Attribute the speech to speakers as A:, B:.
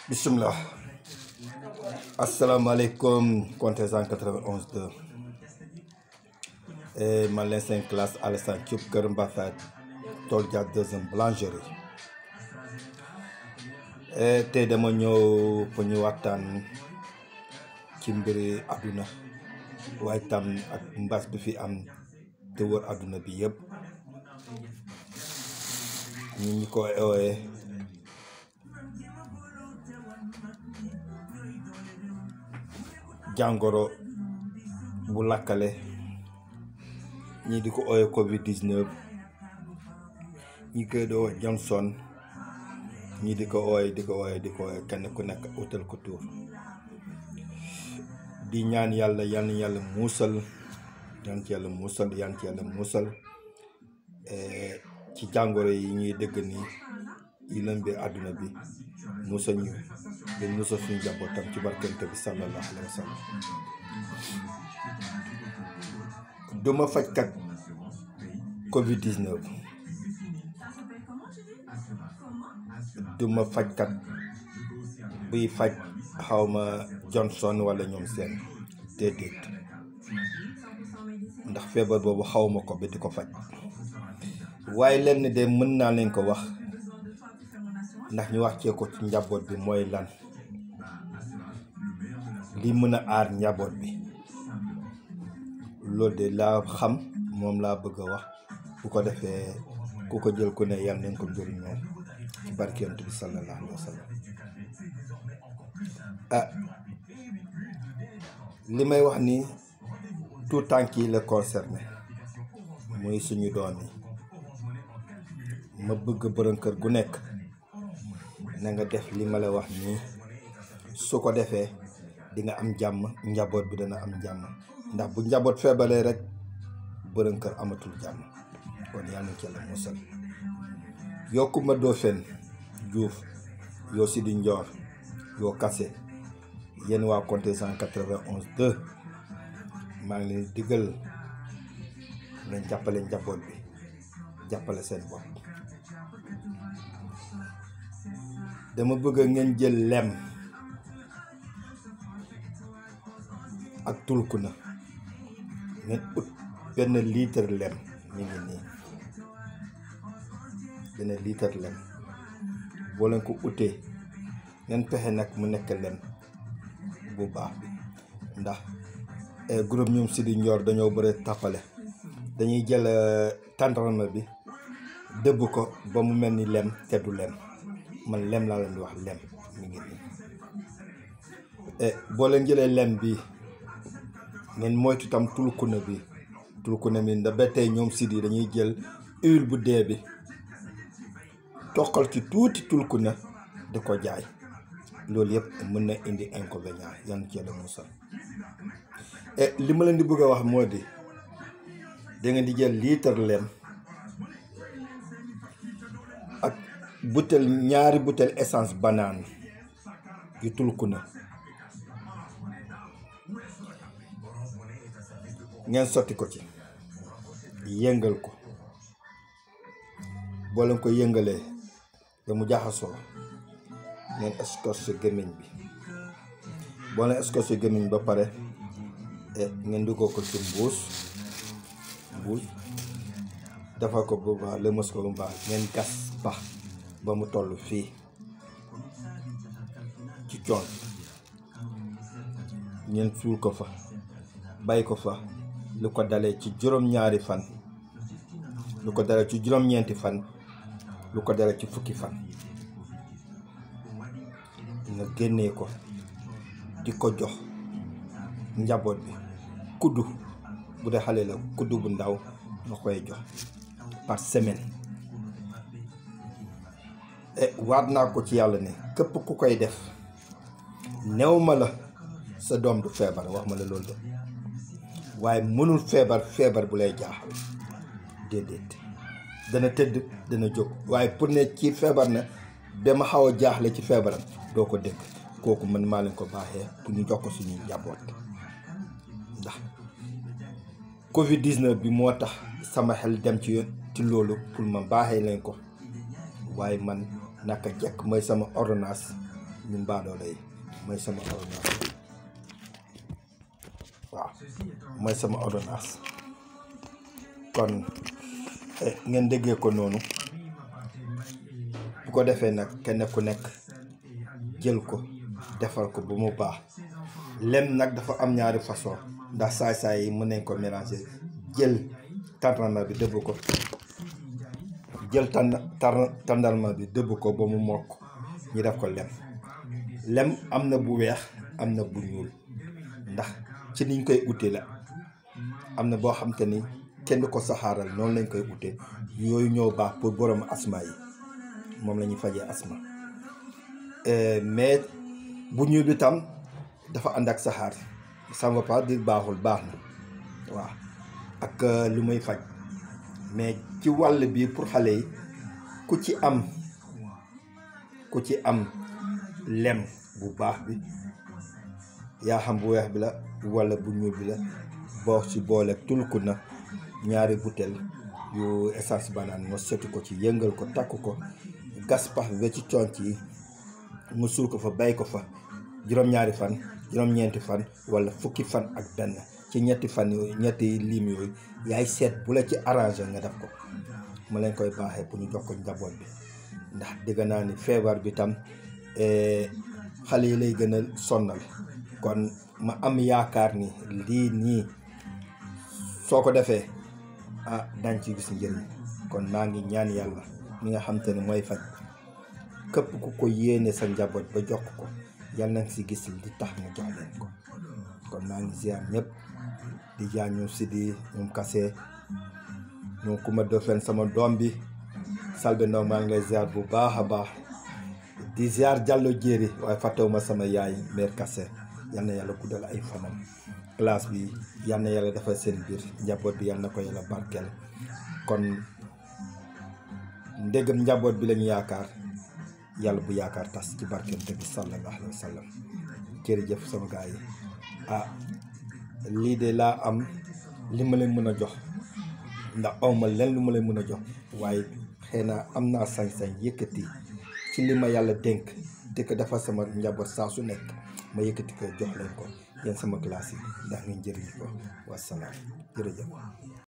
A: bisimilah asalaamaaleykum contestant 91 2 man leen seen classe Alassane Diop Kër Mbafat tool jaar deuxième boulangerie tey dama ñëw pour ñu waxtaan ci mbiri àdduna waaye tam ak mbas bi fi am te wër àdduna bi yëpp ñu ñu ko ooyee jàngoro bu lakkale ñii di ko ooyee covid 19 ñi koy doo Johnson ñii di ko ooyee di ko ooyee di ko ooyee kenn ku nekk utal ko tuur di ñaan yàlla yal na yàlla muusal yan ci yàlla muusal yan ci yàlla muusal ci jàngoro yi ñuy dëgg ni yi lëmbe àdduna bi muusal ñu di muusal suñu njabootam ci barkante bi sallallahu alayhi wa sallam duma fajkat covid 19 duma fajkat buy faj xawma Johnson wala ñoom seen déedéet ndax feebar boobu xawma ko ba di ko faj waaye lenn de mën naa leen ko wax ndax ñu wax cee ko ci njaboot bi mooy lan li mën a aar njaboot bi loolu de laa xam moom laa bëgg a wax bu ko defee ku ko jël ku ne yal nañ ko njëriñoo ci barkent bi sallallahu alayhi wa sallam ah li may wax ni tout tànk yi la concerné muy suñu doom yi ma bëgg borom kër gu nekk na nga def li ma la wax nii su ko defee di nga am jàmm njaboot bi dana am jàmm ndax bu njaboot feebaree rek borom kër amatul jàmm kon yàlla na ci la musal yokku ma doo fen juuf yoo si di njoor yoo kase yéen waa compté cent quatre-vingt-onze deux maa ngi leen diggal ngeen jàppale njaboot bi jàppale seen bopp dama bëgg ngeen jël lem ak tulku na ngeen ut benn litre lem mi ngi nii benn litre lem boo leen ko utee ngeen pexe nag mu nekk lem bu baax bi ndax groupe ñoom si di njoor dañoo bëri tàppale dañuy jël tàndarma bi dëbb ko ba mu mel ni lem te du lem man lem laa leen di wax lem mi ngi nii boo leen jëlee lem bi ngeen moytu tam tulkuna bi tulkuna bi ndax ba tey ñoom si di dañuy jël huile bu dee bi toqal ci tuuti tulkuna di ko jaay loolu yëpp mën na indi inconvénient yan ci yàlla musal et li ma leen di bëgg a wax moo di da ngeen di jël litre lem ak butel ñaari butel essence banaan yu tulku na ngeen sotti ko ci yëngal ko boo leen ko yëngalee ba mu jaxasoo ngeen escorché gémmiñ bi boo leen escorché gémmiñ ba pare ngeen duggoo ko ci mbuus mbuus defal ko bu baax lëmas ko bu baax ngeen gas bax ba mu toll fii ci coon ngeen suul ko fa bàyyi ko fa lu ko dalee ci juróom-ñaari fan lu ko dalee ci juróom-ñeenti fan lu ko dalee ci fukki fan nga génnee ko di ko jox njaboot bi kuddu bu dee xale la kuddu bu ndaw nga koy jox par semaine waat naa ko ci yàlla ne képp ku koy def new ma la sa doom du feebar wax ma la loolu de waaye mënul feebar feebar bu lay jaaxal déedéet dana tëdd dana jóg waaye pour ne ci feebar na dama xaw a jaaxle ci feebaram doo ko dégg kooku man maa leen ko baaxee pour ñu jox ko suñu njaboot ndax covid 19 bi moo tax sama xel dem ci ci loolu pour ma baaxee leen ko waaye man naka jekk mooy sama ordonnance ñun baadoola yi mooy sama ordonnance waaw mooy sama ordonnance kon ngeen déggee ko noonu bu ko defee nag kenn ku nekk jël ko defal ko bu mu baax lem nag dafa am ñaari façon ndax saay-saay yi mën nañ ko mélanger jël tàndarma bi dëbb ko jël tànn tàndarma bi dëbb ko ba mu mokk ñu def ko lem lem am na bu weex am na bu ñuul ndax ci niñ koy ute la am na boo xam te ni kenn du ko saxaaral noonu lañ koy ute yooyu ñoo baax pour borom asma yi moom la ñuy fajee asma mais bu ñuul bi tam dafa ànd ak saxaar ça ne veut pas dire baaxul baax na waaw ak lu muy faj mais ci wàll bi pour xale yi ku ci am ku ci am lem bu baax bi yaa xam bu weex bi la walla bu ñuul bi la boo ci boole tulku na ñaari butel yu essence banaan nga sotti ko ci yëngal ko takk ko gas pax bi ba ci conc yi mu suul ko fa bay ko fa juróom-ñaari fan juróom-ñeenti fan walla fukki fan ak benn ci ñetti fan yooyu ñetti lim yooyu yaay seet bu la ci arrangé nga def ko mu leen koy baaxee pour ñu jox ko njaboot bi ndax dégg naa ni feebar bi tam xale yi lay gën a sonnal kon ma am yaakaar ni lii nii soo ko defee ah dañ ci gis njëriñ kon maa ngi ñaan yàlla mi nga xam te ne mooy faj képp ku ko yéene sa njaboot ba jox ko yal nañ si gis li tax mu jox leen ko kon maa ngi ziar ñëpp di jaar ñoom Sidi ñoom Kase ñoom Kuma Dofeen sama doom bi Salbe Ndaw maa ngi lay ziar bu baax a baax di ziar Jàllo Jéeri waaye fàttewuma sama yaay mère Kase yal na yàlla guddal ay fanam classe bi yal na yàlla defal seen biir njaboot bi yal na ko yàlla barkeel kon ndégam njaboot bi lañu yaakaar yàlla bu yaakaar tas ci barkeel te bi sallallahu alayhi wa sallam jërëjëf sama gars yi ah lii de laa am li ma leen mën a jox ndax awma len lu ma leen mën a jox waaye xëy na am naa sañ-sañ yëkkati ci li ma yàlla dénk te ko dafa sama njaboot saa su nekk ma yëkkati ko jox leen ko yéen sama classe yi ndax ngeen jëriñ ko wasalaam jërëjëf